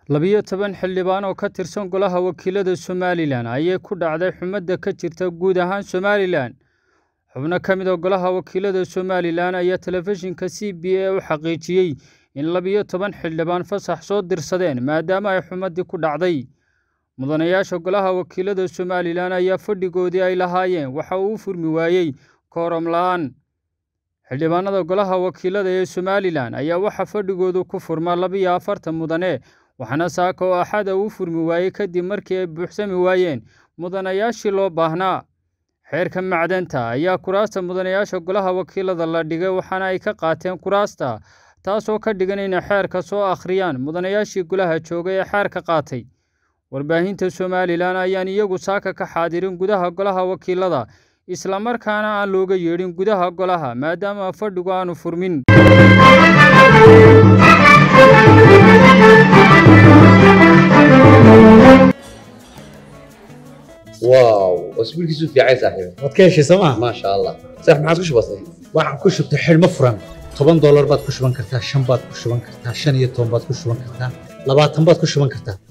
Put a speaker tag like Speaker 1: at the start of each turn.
Speaker 1: labiyo toban xildhibaan oo ka tirsan golaha wakiilada somalilan ayay ku dhacday xumadda ka jirta guud ahaan somalilan xubno ka mid a golaha wakiilada somalilan ayaa telefishinka c b a u xaqiijiyey in labiyo toban xildhibaan fasax soo dirsadeen maadaama ay xumaddii ku dhacday mudanayaasha golaha wakiilada somalilan ayaa fadhigoodii ay lahaayeen waxa uu u furmi waayey kooram la-aan xildhibaanada golaha wakiilada ee somalilan ayaa waxaa fadhigoodu ku furmaa labiyo afartan mudane waxaana saaka oo axada uu furmi waayey kadib markii ay buuxsami waayeen mudanayaashii loo baahnaa xeerka macdanta ayaa kuraasta mudanayaasha golaha wakiilada la dhigay waxaana ay ka qaateen kuraasta taasoo ka dhigan inay xeerka soo akhriyaan mudanayaashii golaha joogay ee xeerka qaatay warbaahinta somalilan ayaan iyagu saaka ka xaadirin gudaha golaha wakiilada islamarkaana aan looga yeedhin gudaha golaha maadaama fadhigu aanu furmin
Speaker 2: واو اسبوعك في عايز صاحبي
Speaker 3: waad ka heshay sooma
Speaker 2: ما شاء الله صح ما عاد وش بصير
Speaker 3: waxaan ku shubtay xidhmo furan toban doolar baad ku shuban kartaa shan baad ku shuban kartaa shan iyo toban baad ku shuban kartaa labaatan baad ku shuban kartaa